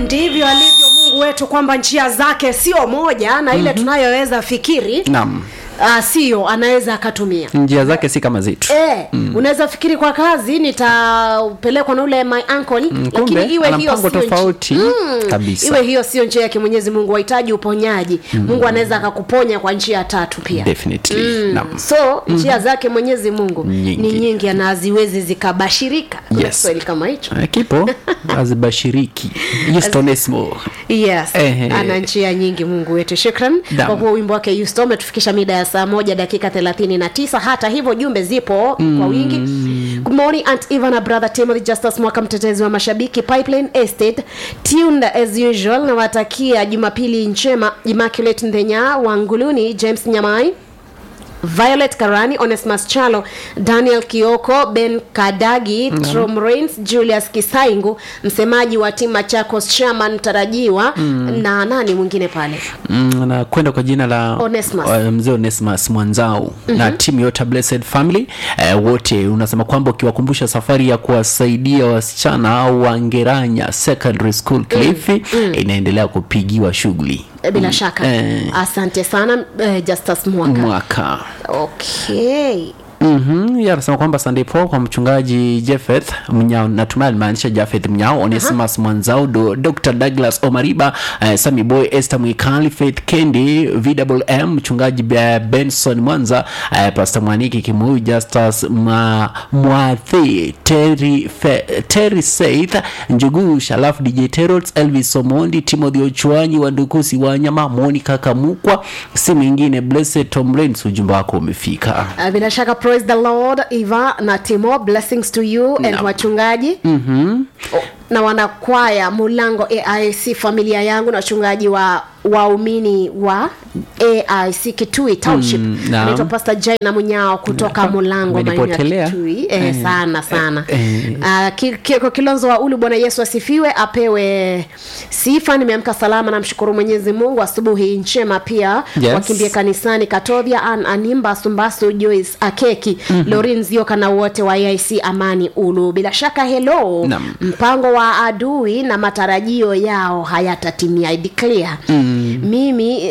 ndivyo alivyo mungu wetu kwamba njia zake sio moja na ile mm-hmm. tunayoweza fikiri naam uh, sio anaweza akatumia njia zake si kama zetu E, mm. unaweza fikiri kwa kazi nitapelekwa na ule my uncle mm, kumbe, lakini iwe ana hiyo mpango sio nchi- tofauti kabisa. iwe hiyo sio njia yake mwenyezi mungu wahitaji uponyaji mm. mungu anaweza akakuponya kwa njia tatu pia definitely naam so njia zake mwenyezi mungu Nyingi. ni nyingi na haziwezi zikabashirika Kuna Yes. kiswahili kama hicho Eh, kipo azibashiriki yustonesmo yes Ehe. ana njia nyingi mungu wetu shukran Naam. kwa kuwa wimbo wake yusto umetufikisha mida ya saa moja dakika thelathini na tisa hata hivyo jumbe zipo mm. kwa wingi good morning aunt eva na brother timothy justus mwaka mtetezi wa mashabiki pipeline estate tuned as usual nawatakia jumapili njema immaculate ndhenya wanguluni james nyamai violet karani onesmas chalo daniel kioko ben kadagi mm. trom rains julius kisaingu msemaji wa timu machakos chairman mtarajiwa mm. na nani mwingine pale mm, na kwenda kwa jina la Onesmus. uh, mzee onesmas mwanzao mm-hmm. na timu yote ya blessed family uh, wote unasema kwamba ukiwakumbusha safari ya kuwasaidia wasichana au wangeranya secondary school cliff mm. inaendelea kupigiwa shughuli Eh, bila shaka Eh. asante sana eh, justus mwaka mwaka okay Mm-hmm. Yeah, anasema kwamba Sunday Paul kwa mchungaji Jeffeth Mnyao, natumai alimaanisha Jafeth Mnyao, Onesimus uh-huh. Mwanzao, do, Dr. Douglas Omariba, uh, Sami Boy, Esther Mwikali, Faith Kendi, VWM, mchungaji uh, Benson Mwanza, uh, Pastor Mwaniki Kimuyu, Justus Ma, Mwathi, Terry, Fe, Terry Saith, Njugu Shalaf, DJ Terots, Elvis Omondi, Timothy Ochwanyi, Wandukusi Wanyama, Monica Kamukwa, si mwingine Blessed Tom Rains, ujumbe wako umefika. Uh, bila shaka praise the lord eva na timo blessings to you and Naam. wachungaji mm-hmm. na wanakwaya mulango aic familia yangu na wachungaji wa waumini wa aic kitui township Mm, naam. anaitwa pastor jai na munyao kutoka Naam. mulango maeneo ya Umenipotelea. kitui eh, Eh, sana sana eh, Ah, ki- Kioko Kilonzo wa Ulu, Bwana Yesu asifiwe, apewe sifa. Nimeamka salama, namshukuru Mwenyezi Mungu. Asubuhi njema pia Yes. wakimbie kanisani Katovia, An Animba, Sumbasu, Joyce Akeki, mm-hmm. Lorin Zioka na wote wa AIC Amani Ulu. Bila shaka hello, Naam. mpango wa adui na matarajio yao hayatatimia. I declare mm. mimi